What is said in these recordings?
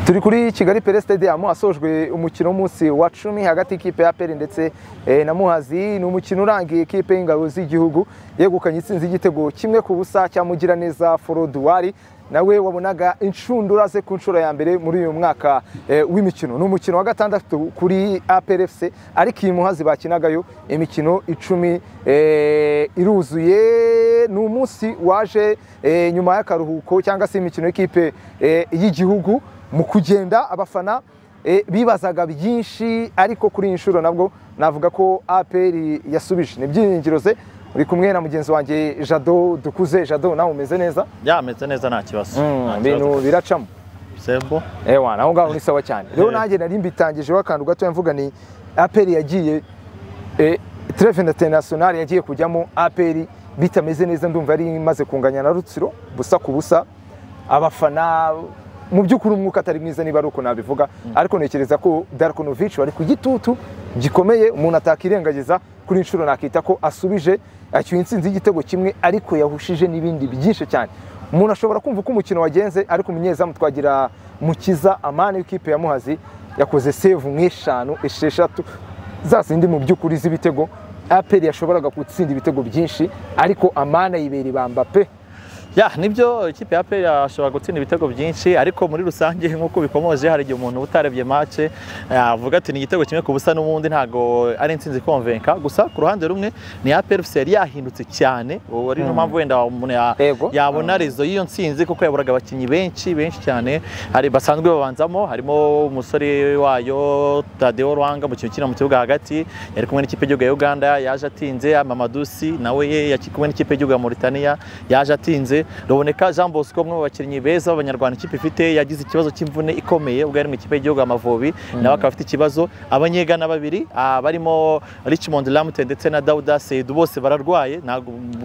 turi kuri kigali pere stadium hasojwe umukino w'umunsi wa cumi hagati y'ikipe ya peri ndetse na muhazi ni umukino urangiye ikipe y'ingabo z'igihugu yegukanye itsinzi igitego kimwe ku busa cya mugiraneza foroduwari nawe wabonaga inshundura ze ku nshuro ya mbere muri uyu mwaka w'imikino ni umukino wa gatandatu kuri APRFC ariko iyi muhazi bakinagayo imikino icumi iruzuye ni umunsi waje nyuma y'akaruhuko cyangwa se imikino y'ikipe y'igihugu mu kugenda abafana bibazaga byinshi ariko kuri iyi nshuro nabwo navuga ko APR yasubije ni byiringiro ze uri kumwe na mugenzi wanjye jado dukuze jado nawe umeze neza yameze neza nta kibazo ibintu biracamo sebo ewa naho ngaho ni sawa cyane rero nanjye nari mbitangijeho akantu gato mvuga ni aperi yagiye treve interinasiyonari yagiye kujyamo aperi bitameze neza ndumva yari imaze kunganya na rutsiro busa ku busa abafana mu by'ukuri umwuka atari mwiza niba ari uko nabivuga ariko ntekereza ko darikonovici wari ku gitutu gikomeye umuntu atakirengagiza kuri inshuro nakita ko asubije acyuye insinzi y'igitego kimwe ariko yahushije n'ibindi byinshi cyane umuntu ashobora kumva uko umukino wagenze ariko umunyezamu twagira mukiza amani w'ikipe ya muhazi yakoze sevu nk'eshanu esheshatu za zindi mu by'ukuri z'ibitego aperi yashoboraga gutsinda ibitego byinshi ariko amani ayibera ibamba pe ya nibyo ikipe ya peri ashobora gutsinda ibitego byinshi ariko muri rusange nk'uko bikomoje hari igihe umuntu utarebye mace avuga ati ni igitego kimwe ku busa n'ubundi ntabwo ari insinzi ikonvenka gusa ku ruhande rumwe ni ya peri yari yahindutse cyane ari niyo mpamvu wenda umuntu yabona rezo y'iyo nsinzi kuko yaburaga abakinnyi benshi benshi cyane hari basanzwe babanzamo harimo umusore wayo tadeo ruhanga mu kintu mu kibuga hagati yari kumwe n'ikipe y'igihugu ya uganda yaje atinze mamadusi nawe yari kumwe n'ikipe y'igihugu ya mauritania yaje atinze ruboneka jean bosco umwe mu bakinnyi beza b'abanyarwanda ikipe ifite yagize ikibazo cy'imvune ikomeye ubwo yari mu ikipe y'igihugu amavubi nawe akaba afite ikibazo abanyegana babiri barimo richmond lamute ndetse na dauda seyidu bose bararwaye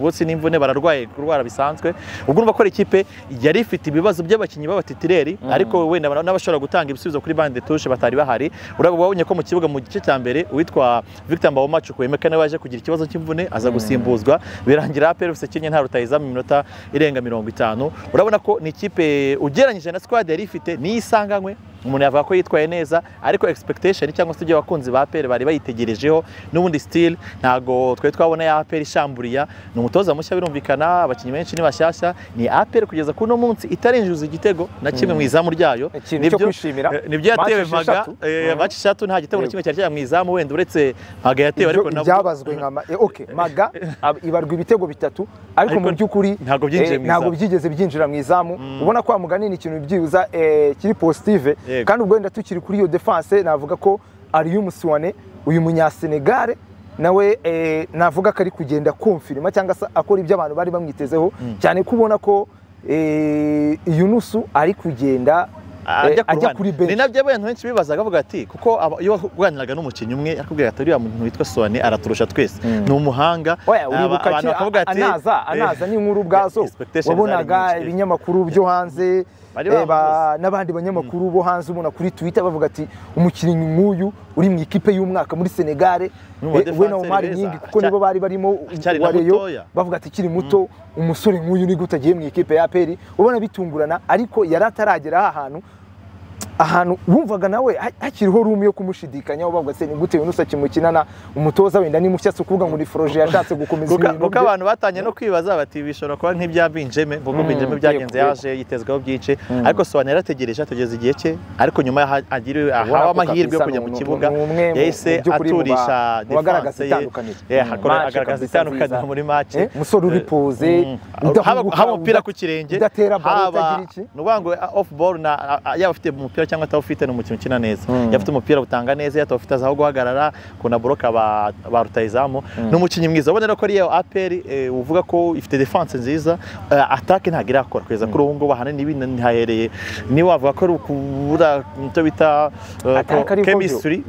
bose n'imvune bararwaye kurwara bisanzwe ubwo urumva ko ari ikipe yari ifite ibibazo by'abakinnyi b'abatitireri ariko wenda n'abashobora gutanga ibisubizo kuri bande tushe batari bahari urabona ko mu kibuga mu gice cya mbere uwitwa victor mbawomacu kwemeka nawe yaje kugira ikibazo cy'imvune aza gusimbuzwa birangira apelufise kinye nta rutayizamu iminota irenga irenga mirongo itanu urabona ko ni ikipe ugereranyije na squad yari ifite niyo isanganywe umuntu yavuga ko yitwaye neza ariko expectation cyangwa se ibyo abakunzi ba peri bari bayitegerejeho n'ubundi sitile ntabwo twari twabona ya peri ishamburiya ni umutoza mushya birumvikana abakinnyi benshi ni bashyashya ni aperi kugeza kuri uno munsi itarinjiza igitego na kimwe mu izamu ryayo nibyo yatewe maga maci eshatu nta gitego na kimwe cyari cyajya mu izamu wenda uretse maga yatewe ariko nabwo byabazwe nka maga ibarwa ibitego bitatu ariko mu by'ukuri ntabwo byinjiye ntabwo byigeze byinjira mu izamu ubona ko mugani ni ikintu byibuza kiri positive kandi ubwo wenda tukiri kuri iyo defanse navuga ko ariyo umusiwane uyu munyasenegare nawe navuga ko ari kugenda kumfirima cyangwa se akora ibyo abantu bari bamwitezeho cyane ko ubona ko iyo nusu ari kugenda ajya kuri benshi ni nabyo abantu benshi bibazaga bavuga ati kuko iyo uganiraga n'umukinnyi umwe arakubwira ati uriya muntu witwa sone araturusha twese ni umuhanga abantu bakavuga ati anaza anaza ni inkuru ubwazo wabonaga ibinyamakuru byo hanze n'abandi banyamakuru bo hanze ubona kuri twitter bavuga ati umukinnyi nk'uyu uri mu ikipe y'umwaka muri senegare we na umari nyingi kuko nibo bari barimo wareyo bavuga ati ikiri muto umusore nk'uyu ni gute agiye mu ikipe ya peri ubona bitungurana ariko yari ataragera aha hantu ahantu wumvaga nawe hakiriho rumu yo kumushidikanyaho bavuga se ni gute yunusa kimukinana umutoza wenda ni mushya se ukuvuga ngo ni foroje yashatse gukomeza ibintu kuko abantu batangiye no kwibaza bati bishobora kuba nk'ibya binjeme kuko binjeme byagenze yaje yitezweho byinshi ariko sobanura yarategereje atageza igihe cye ariko nyuma ahawe amahirwe yo kujya mu kibuga yahise aturisha defanse ye agaragaza itandukaniro muri make umusore uri poze haba umupira ku kirenge haba ni ukuvuga ngo ofu boru yaba afite umupira cyangwa atawufite ni umukino ukina neza iyo afite umupira utanga neza iyo atawufite azaho guhagarara kuna buroka ba rutayizamu ni umukinnyi mwiza ubona ko ariyo aperi uvuga ko ifite defanse nziza atake ntabwo irakora kugeza kuri ubu ngubu ahanini binahereye niba wavuga ko ari ukubura icyo bita kemisitiri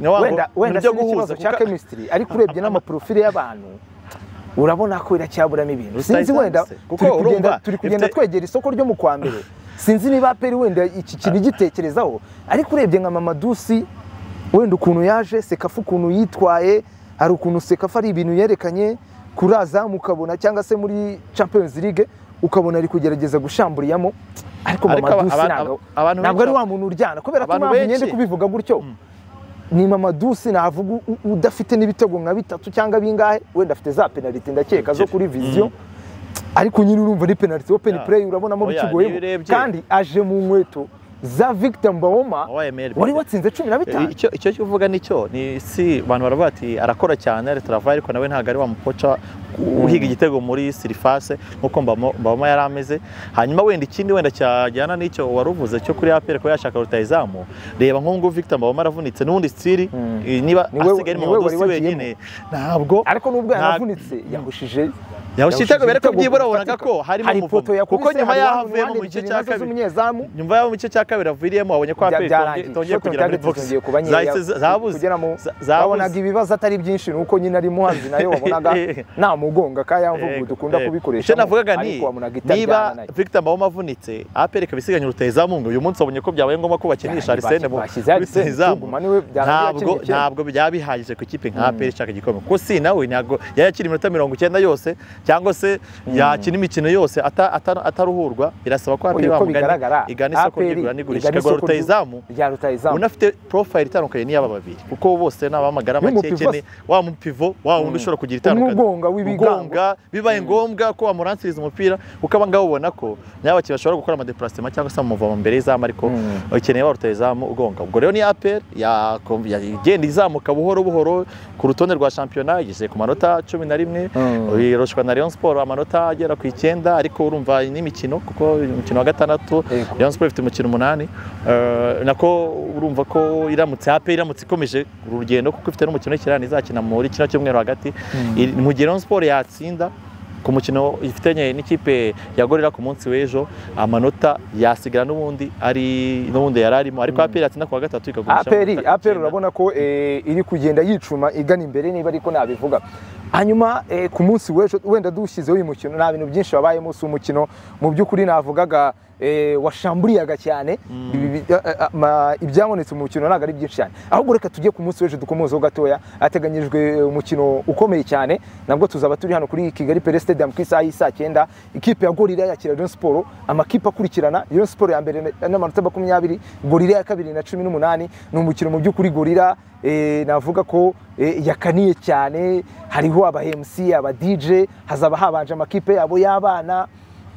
wenda si ikibazo cya kemisitiri ariko urebye n'amaporofile y'abantu urabona ko iracyaburamo ibintu sinzi wenda turi kugenda twegera isoko ryo mu kwa mbere sinzi niba peri wenda iki kintu igitekerezaho ariko urebye nka mamadusi wenda ukuntu yaje sekafu ukuntu yitwaye hari ukuntu sekafu ari ibintu yerekanye kuri azamu ukabona cyangwa se muri champions league ukabona ari kugerageza gushamburiyamo ariko Ariko aba- mamadusi aba- ntabwo abantu ntabwo ari benshi- wa muntu uryana kubera ko abantu mpamvu nyine benshi- kubivuga gutyo ni mamadusi navuga u- u- udafite n'ibitego nka bitatu cyangwa bingahe wenda afite za penaliti ndakeka zo kuri viziyo ariko nyine urumva ari penaliti wo peni Ya. pureyi urabonamo Oya, bikigoyemo niyo urebye- kandi aje mu nkweto za Victor Mbawoma Wabaye male wari player. watsinze cumi na Eh, bitanu icyo icyo cyo uvuga ni cyo ni si abantu baravuga ati arakora cyane ari travaye ariko nawe ntabwo ari wa mukoca uhiga igitego muri sirifase nk'uko Mbamo- mbamo yari ameze hanyuma wenda ikindi wenda cyajyana n'icyo wari uvuze cyo kuri apere ko yashaka rutayizamu reba nk'ubu ngubu victor mbamo aravunitse n'undi sitiri niba Ni we- asigaye ari ni mu we wari badosi wagiyemo. wenyine ntabwo ariko nubwo ntabwo- yanavunitse yahushije yahushije yahushije itego bereko ibitego byibura bifatika. wabonaga ko harimo hari umuvumo ipoto yakubise, kuko nyuma hari yaho uruhande avuyemo mu gice ebyiri cya nazo kabiri z'umunyezamu nyuma yaho mu gice cya kabiri aviriyemo wabonye ko Bya- aperi byarangiye. itongeye Shot on kugera muri target box zongeye kuba nkeya. zahise za- zabuze Kugera mu- za- wabonaga ibibazo atari byinshi ni uko nyine ari muhanzi nayo wabonaga nta mugonga ka ya mvugo Yego, dukunda yego. kubikoresha Icyo navugaga ni ariko wabonaga niba itajyana nayo Victor Mbawoma avunitse APR ikaba isigaye rutahizamu ngo uyu munsi babonye ko byabaye ngombwa ko bakinisha Ya, Arsene mu bashyizeho Arsene rutahizamu Tuguma niwe byarangiye ntabwo yakinnye ntabwo byaba bihagije ku ikipe nka APR ishaka igikombe kuko si nawe ntabwo yari akiri iminota mirongo icyenda yose cyangwa se yakina imikino yose ata- ata- ataruhurwa birasaba ko APR uko bigaragara bamugana igana isoko APR ry'igura n'igurisha igana isoko ikagura ry'u- rutahizamu rya rutayizamu unafite profile itandukanye n'iy'aba babiri kuko bose ni abamagara Y'umupivo makekene wa mupivo wa wundi ushobora kugira itandukanye Umwugonga w'ibigango. Umwugonga, bibaye ngombwa ko wamuransiriza umupira kuko aba ngaba ubona ko nabo bakiri bashobora gukora amadeplasema cyangwa se bamuva mbere y'izamu ariko ukeneye wa rutayizamu ugonga ubwo rero ni apel igenda izamuka buhoro buhoro ku rutonde rwa shampiyona igeze ku manota cumi na rimwe Mm. iroshwa na Rayon Sport amanota agera ku icyenda ariko urumva n'imikino kuko umukino wa gatandatu Yego. Rayon Sport ifite umukino umunani Eh, nako urumva ko iramutse hape iramutse ikomeje urugendo kuko ifite n'umukino w'ikirani izakina muri kino cyumweru hagati Iri- mu gihe Rayon Sport yatsinda ku mukino ifitanye n'ikipe ya Gorira ku munsi w'ejo amanota yasigara n'ubundi ari n'ubundi yari arimo ariko APR yatsinda ku wa gatatu ikagurisha aperi amanota aperi icyenda. urabona ko eh, iri kugenda yicuma igana imbere niba ariko nabivuga hanyuma eh, ku munsi w'ejo wenda dushyizeho uyu mukino nta bintu byinshi wabayemo si umukino mu by'ukuri navugaga eh, washamburiyaga cyane Ibi- ibi- a- a- ma- ibyabonetse mu mukino ntabwo ari byinshi cyane ahubwo reka tujye ku munsi w'ejo dukomozeho gatoya hateganyijwe eh, umukino ukomeye cyane nabwo tuzaba turi hano kuri kigali pere stadium ku isaha y'i saa cyenda ikipe ya gorira yakira Rayon Sport amakipe akurikirana Rayon Sport ya mbere na- n'amanota makumyabiri gorira ya kabiri na cumi n'umunani ni umukino mu by'ukuri gorira eh, navuga ko eh, yakaniye cyane hariho aba MC aba DJ hazaba habanje amakipe yabo y'abana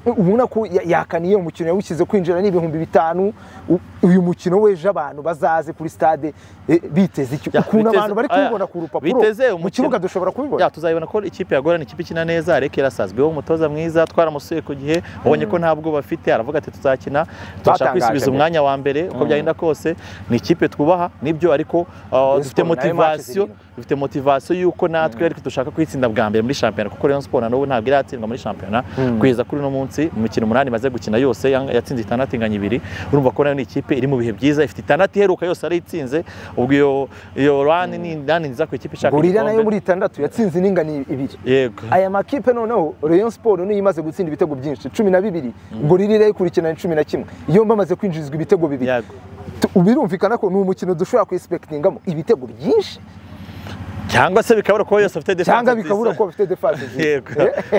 ubona ko ya- yakaniye umukino yawushyize kwinjira n'ibihumbi bitanu U- uyu mukino w'ejo abantu bazaze kuri stade eh, biteze iki Ya, ukuntu biteze- abantu bari aya, kubibona ku rupapuro biteze mu umukino. kibuga dushobora kubibona Ya, tuzabibona ko ikipe ya Gorira ni ikipe ikina neza ariko irasazweho umutoza mwiza twaramusuye ku gihe wabonye ko nta bwoba afite aravuga ati tuzakina turashaka Batangaje kwisubiza mbere. umwanya wa mbere uko byagenda kose ni ikipe twubaha nibyo ariko uh, dufite Sport nayo match motivasiyo zirindwi. dufite motivasiyo y'uko natwe ariko dushaka kuyitsinda bwa mbere muri shampiyona kuko Rayon Sport na n'ubu ntabwo iratsindwa muri shampiyona kugeza kuri uno munsi mu mikino umunani imaze gukina yose yang- yatsinze itandatu inganya ibiri urumva ko nayo ni ikipe iri mu bihe byiza ifite itandatu iheruka yose arayitsinze ubwo iyo iyo rani ni rani nziza ku ikipe ishaka gorira nayo igikombe. muri itandatu yatsinze iningani ibiri yego aya makipe noneho Rayon Sport niyo imaze gutsinda ibitego byinshi cumi na bibiri gorira irayikurikirana ni cumi na kimwe yombi amaze kwinjizwa ibitego bibiri Yego. Tu- birumvikana ko ni umukino dushobora kuyisipekitingamo ibitego byinshi cyangwa se bikabura kuba yose afite defense cyangwa bikabura kuba bafite defense nziza. yego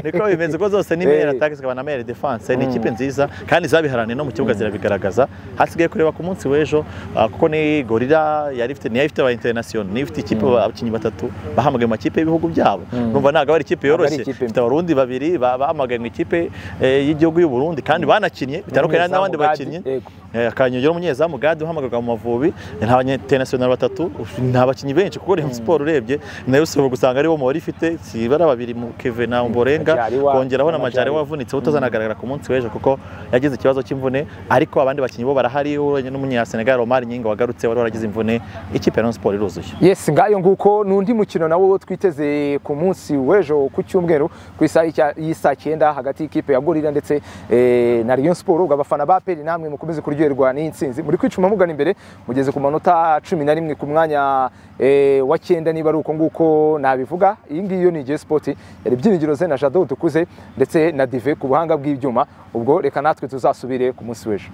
niko bimenze ko zose ni Eh. mere attack zikaba na mere defense ni ikipe nziza kandi zabiharaniye no mu kibuga zirabigaragaza hasigaye kureba ku munsi w'ejo ah, kuko ni gorira yari ifite niyo ifite aba international niyo ifite ikipe abakinnyi batatu bahamagaye mu makipe y'ibihugu byabo numva ntabwo ari ikipe Ntabwo ari yoroshye ikipe mbi. ifite abarundi babiri ba- bahamagaye mu ikipe eh, y'igihugu y'u Burundi kandi banakinnye bitandukanye n'abandi Umunyezamu bakinnyi Gadi, yego. Eh, akanyogero umunyezamu gade uhamagarwa mu mavubi nta banyetenasiyonari batatu uf- nta bakinnyi benshi kuko Rayon Sport urebye nayo ushobora gusanga aribo mu bari ifite si bara babiri mu Keve na Mborenga Majariwa, kongeraho na na Majari Majariwa. wavunitse utazanagaragara ku munsi w'ejo kuko yagize ikibazo cy'imvune ariko abandi bakinnyi bo barahari uranye n'umunya Senegal Omar Nyinga wagarutse wari waragize imvune ikipe ya Rayon Sport iruzuye Yes, ngayo nguko n'undi mukino nawo twiteze ku munsi w'ejo ku cyumweru ku isaha y'icya- y'isaa cyenda hagati y'ikipe ya Gorira ndetse eh, na Rayon Sport ubwo abafana ba Peri namwe mukomeze kuryoherwa n'iyi ntsinzi muri kwicuma mugana imbere mugeze ku manota cumi na rimwe ku mwanya eh, wa cyenda niba ari uko nguko nabivuga iyi ngiyi yo ni Jay Sport yari ibyiringiro ze na Jado Dukuze ndetse na Dive ku buhanga bw'ibyuma ubwo reka natwe tuzasubire ku munsi w'ejo